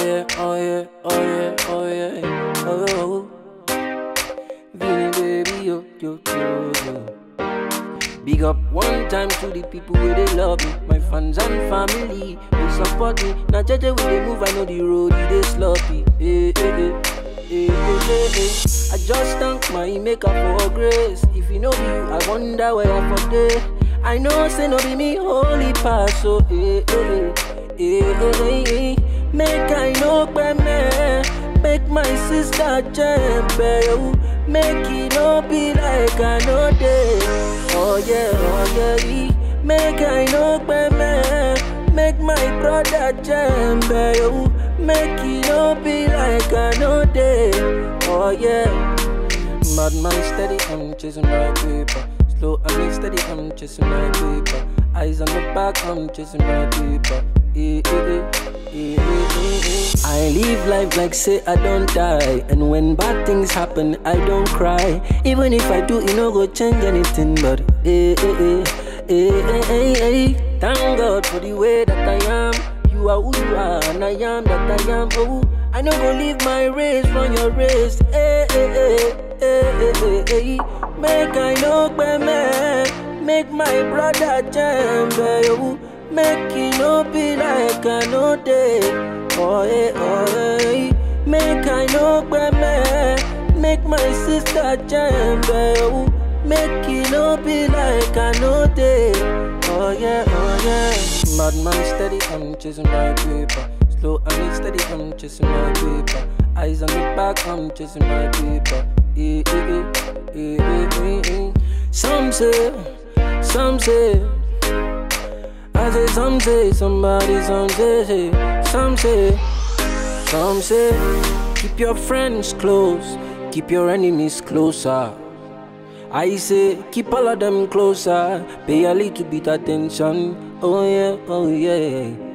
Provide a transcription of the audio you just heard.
yeah, oh yeah, oh yeah, oh yeah, oh, oh. Vinny baby, yo, yo, yo, yo. Big up one time to the people where they love me, my fans and family. They support me. Now JJ when they move, I know the road they sloppy. Eh, eh, eh. Eh, eh, eh, eh. I just thank my maker for grace. If you know you, I wonder where I for day. I know say no be me holy pass, so eh, eh, eh, eh, eh, eh. Make I know me, make my sister jump, Make it no be like I know day. Oh yeah, oh yeah, eh. make I know me, make my brother jump, Make it no be like I know day. Oh yeah. Madman steady, I'm chasing my paper. Slow and steady, I'm chasing my paper. Eyes on the back, I'm chasing my paper. Eh, eh, eh, eh, eh, eh, eh. I live life like say I don't die. And when bad things happen, I don't cry. Even if I do, it no go change anything. But eh, eh, eh, eh, eh, eh, eh. Thank God for the way that I am. You are who you are, and I am that I am. Oh, I no go leave my race from your race. Eh, eh, eh, eh, eh, eh, eh. Make I know me, make my brother jump. Oh, make it no be like I know day. Oh, eh, oh, eh. Make I know me, make my sister jump. Oh, make it no be like I know day. Oh yeah, oh yeah. Madman steady, I'm chasing my paper. Slow and steady, I'm chasing my paper. Eyes on the back, I'm chasing my paper. Eh, eh, eh, eh, eh, eh, eh. Some say, some say. I say some say, somebody, some say, say. Some say, some say. Keep your friends close, keep your enemies closer. I say, keep all of them closer. Pay a little bit attention. Oh yeah, oh yeah.